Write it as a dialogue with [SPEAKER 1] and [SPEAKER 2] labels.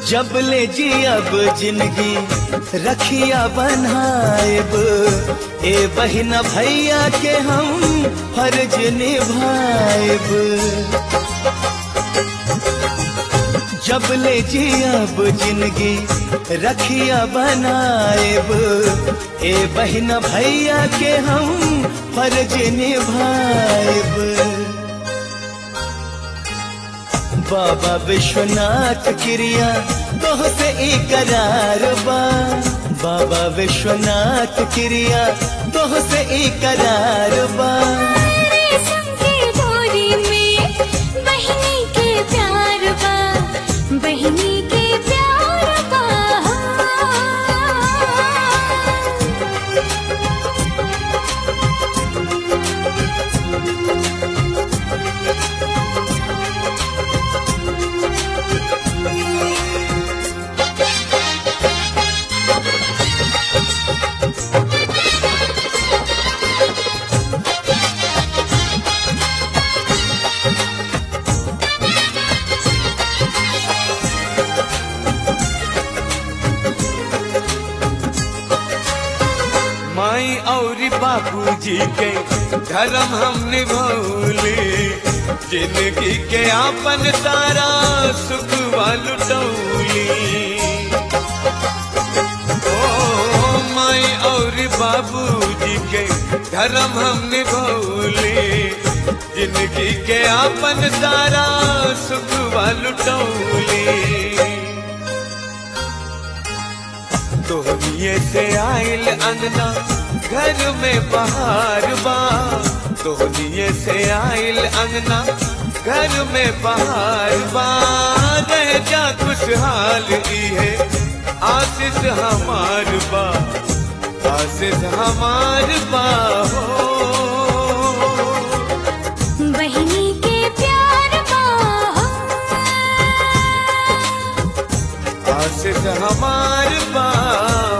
[SPEAKER 1] जब ले जी अब जिंदगी रखिया बनाएब ए बहिना भैया के हम फर्ज निभाएब जब ले जी अब जिंदगी रखिया बनाएब ए बहिना भैया के हम फर्ज निभाएब बाबा विश्वनाथ क्रिया तोह से इकरार बा बाबा विश्वनाथ क्रिया तोह से इकरार बा
[SPEAKER 2] रेशम के डोरी में बहिनी के प्यार बा बहिनी के प्यार बा
[SPEAKER 3] माई और बाबूजी के धर्म हम निभौले जिंदगी के आपन सारा सुख लुटौली ओ माई और बाबूजी के धर्म हम निभौले जिंदगी के आपन सारा सुख लुटौली तोहनिए से आइल अंगना घर में बहार बा तोहनिए से आइल अंगना घर में बहार बा रह जा खुशहाल ई है आशीष हमार बा आशीष हमार बा हो
[SPEAKER 2] बहिनी के प्यार बा
[SPEAKER 3] आशीष हमार बा